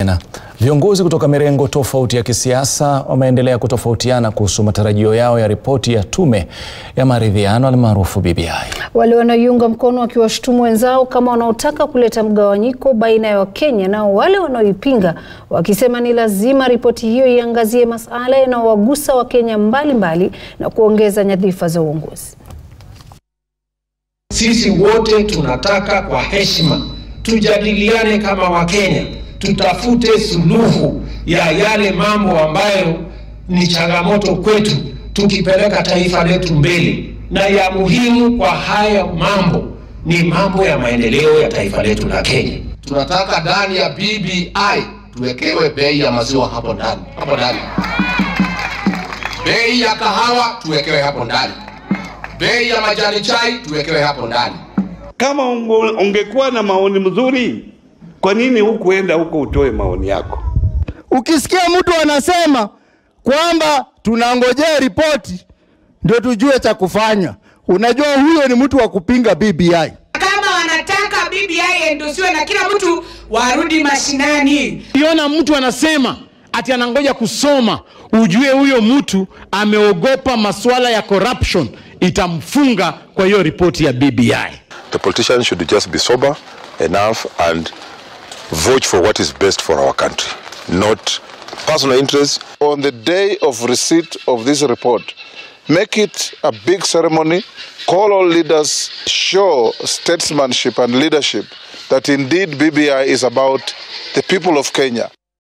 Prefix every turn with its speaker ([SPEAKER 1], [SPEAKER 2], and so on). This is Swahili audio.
[SPEAKER 1] Na viongozi kutoka mirengo tofauti ya kisiasa wameendelea kutofautiana kuhusu matarajio yao ya ripoti ya tume ya maridhiano almaarufu BBI.
[SPEAKER 2] Wale wanaoiunga mkono wakiwashutumu wenzao kama wanaotaka kuleta mgawanyiko baina ya Wakenya, nao wale wanaoipinga wakisema ni lazima ripoti hiyo iangazie masuala yanayowagusa Wakenya mbalimbali na kuongeza nyadhifa za uongozi.
[SPEAKER 3] Sisi wote tunataka kwa heshima tujadiliane kama Wakenya, tutafute suluhu ya yale mambo ambayo ni changamoto kwetu, tukipeleka taifa letu mbele. Na ya muhimu kwa haya mambo ni mambo ya maendeleo ya taifa letu la Kenya.
[SPEAKER 4] Tunataka ndani ya BBI tuwekewe bei ya maziwa hapo ndani, hapo ndani. Bei ya kahawa tuwekewe hapo ndani. Bei ya majani chai tuwekewe hapo ndani.
[SPEAKER 5] Kama unge- ungekuwa na maoni mzuri, kwa nini hukuenda huko utoe maoni yako?
[SPEAKER 6] Ukisikia mtu anasema kwamba tunangojea ripoti ndio tujue cha kufanya, unajua huyo ni mtu wa kupinga BBI.
[SPEAKER 7] kama wanataka BBI endosiwe na kila mtu warudi mashinani.
[SPEAKER 8] Ukiona mtu anasema ati anangoja kusoma, ujue huyo mtu ameogopa masuala ya corruption, itamfunga kwa hiyo ripoti ya BBI.
[SPEAKER 9] The politicians should just be sober enough and vote for what is best for our country, not personal interests.
[SPEAKER 10] on the day of receipt of this report, make it a big ceremony, call all leaders, show statesmanship and leadership that indeed BBI is about the people of Kenya.